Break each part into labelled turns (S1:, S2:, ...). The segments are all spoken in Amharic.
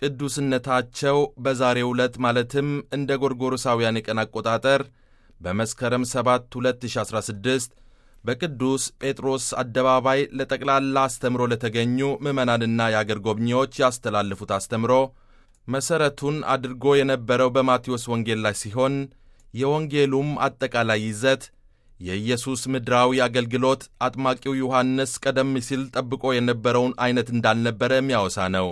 S1: ቅዱስነታቸው በዛሬው ዕለት ማለትም እንደ ጎርጎሮሳውያን የቀን አቆጣጠር በመስከረም 7 2016 በቅዱስ ጴጥሮስ አደባባይ ለጠቅላላ አስተምሮ ለተገኙ ምዕመናንና የአገር ጎብኚዎች ያስተላለፉት አስተምሮ መሠረቱን አድርጎ የነበረው በማቴዎስ ወንጌል ላይ ሲሆን የወንጌሉም አጠቃላይ ይዘት የኢየሱስ ምድራዊ አገልግሎት አጥማቂው ዮሐንስ ቀደም ሲል ጠብቆ የነበረውን ዐይነት እንዳልነበረ የሚያወሳ ነው።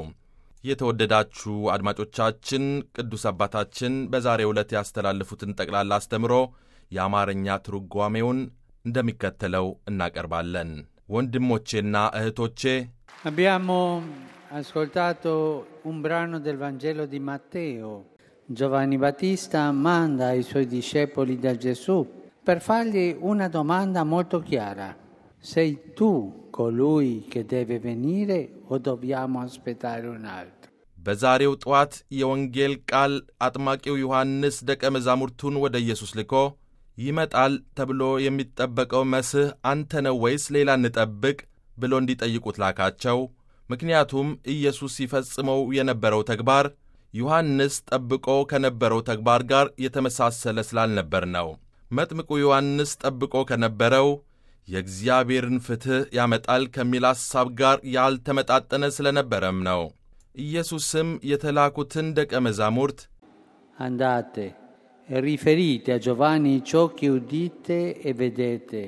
S1: የተወደዳችሁ አድማጮቻችን ቅዱስ አባታችን በዛሬው ዕለት ያስተላለፉትን ጠቅላላ አስተምሮ የአማርኛ ትርጓሜውን እንደሚከተለው እናቀርባለን። ወንድሞቼና እህቶቼ
S2: Abbiamo ascoltato un brano del Vangelo di Matteo. Giovanni Battista manda i suoi discepoli da Gesù per fargli una domanda molto chiara. Sei tu colui che deve venire o dobbiamo aspettare un altro?
S1: በዛሬው ጠዋት የወንጌል ቃል አጥማቂው ዮሐንስ ደቀ መዛሙርቱን ወደ ኢየሱስ ልኮ ይመጣል ተብሎ የሚጠበቀው መስህ አንተ ነው ወይስ ሌላ እንጠብቅ ብሎ እንዲጠይቁት ላካቸው። ምክንያቱም ኢየሱስ ሲፈጽመው የነበረው ተግባር ዮሐንስ ጠብቆ ከነበረው ተግባር ጋር የተመሳሰለ ስላልነበር ነው። መጥምቁ ዮሐንስ ጠብቆ ከነበረው የእግዚአብሔርን ፍትሕ ያመጣል ከሚል ሐሳብ ጋር ያልተመጣጠነ ስለነበረም ነው። ኢየሱስም የተላኩትን ደቀ መዛሙርት
S2: Andate e riferite a Giovanni ciò che udite e vedete.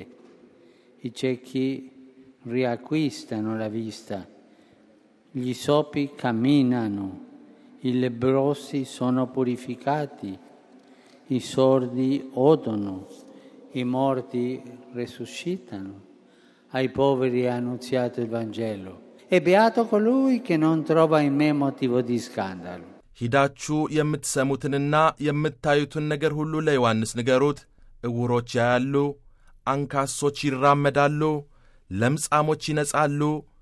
S2: I ciechi riacquistano la vista, gli sopi camminano, i lebbrosi sono purificati, i sordi odono, i morti resuscitano, ai poveri è annunziato il Vangelo. E beato colui che non trova in me motivo di scandalo.
S1: ሂዳችሁ የምትሰሙትንና የምታዩትን ነገር ሁሉ ለዮሐንስ ንገሩት። ዕውሮች ያያሉ፣ አንካሶች ይራመዳሉ፣ ለምጻሞች ይነጻሉ፣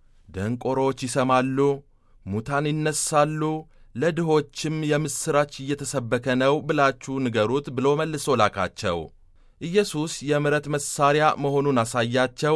S1: ደንቆሮች ይሰማሉ፣ ሙታን ይነሳሉ፣ ለድሆችም የምሥራች እየተሰበከ ነው ብላችሁ ንገሩት ብሎ መልሶ ላካቸው። ኢየሱስ የምሕረት መሣሪያ መሆኑን አሳያቸው።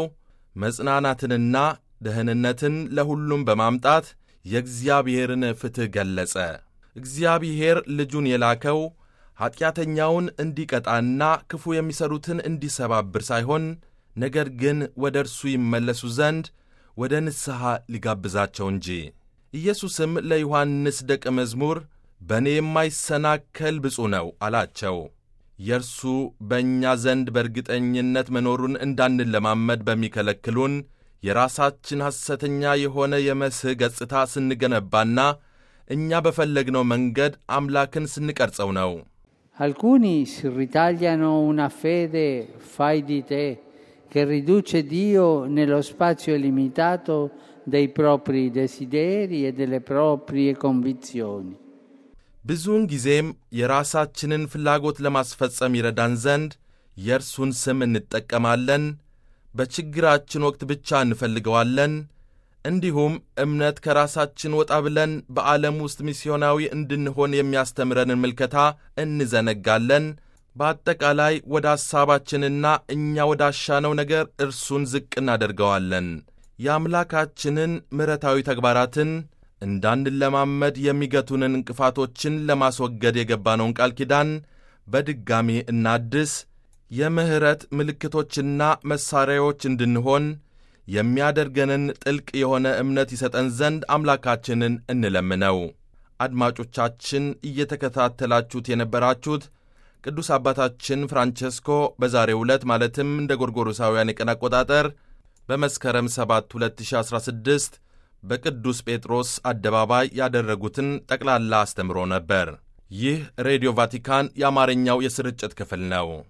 S1: መጽናናትንና ደህንነትን ለሁሉም በማምጣት የእግዚአብሔርን ፍትሕ ገለጸ። እግዚአብሔር ልጁን የላከው ኀጢአተኛውን እንዲቀጣና ክፉ የሚሠሩትን እንዲሰባብር ሳይሆን ነገር ግን ወደ እርሱ ይመለሱ ዘንድ ወደ ንስሐ ሊጋብዛቸው እንጂ። ኢየሱስም ለዮሐንስ ደቀ መዝሙር በእኔ የማይሰናከል ብፁዕ ነው አላቸው። የእርሱ በእኛ ዘንድ በእርግጠኝነት መኖሩን እንዳንለማመድ በሚከለክሉን የራሳችን ሐሰተኛ የሆነ የመስህ ገጽታ ስንገነባና እኛ በፈለግነው መንገድ አምላክን ስንቀርጸው ነው።
S2: Alcuni si ritagliano una fede fai di te che riduce Dio nello spazio limitato dei propri desideri e delle proprie convinzioni.
S1: ብዙውን ጊዜም የራሳችንን ፍላጎት ለማስፈጸም ይረዳን ዘንድ የእርሱን ስም እንጠቀማለን። በችግራችን ወቅት ብቻ እንፈልገዋለን። እንዲሁም እምነት ከራሳችን ወጣ ብለን በዓለም ውስጥ ሚስዮናዊ እንድንሆን የሚያስተምረንን ምልከታ እንዘነጋለን። በአጠቃላይ ወደ ሐሳባችንና እኛ ወዳሻነው ነገር እርሱን ዝቅ እናደርገዋለን። የአምላካችንን ምሕረታዊ ተግባራትን እንዳንለማመድ የሚገቱንን እንቅፋቶችን ለማስወገድ የገባነውን ቃል ኪዳን በድጋሚ እናድስ። የምሕረት ምልክቶችና መሣሪያዎች እንድንሆን የሚያደርገንን ጥልቅ የሆነ እምነት ይሰጠን ዘንድ አምላካችንን እንለምነው። አድማጮቻችን እየተከታተላችሁት የነበራችሁት ቅዱስ አባታችን ፍራንቸስኮ በዛሬው ዕለት ማለትም እንደ ጎርጎሮሳውያን የቀን አቆጣጠር በመስከረም 7 2016 በቅዱስ ጴጥሮስ አደባባይ ያደረጉትን ጠቅላላ አስተምሮ ነበር። ይህ ሬዲዮ ቫቲካን የአማርኛው የስርጭት ክፍል ነው።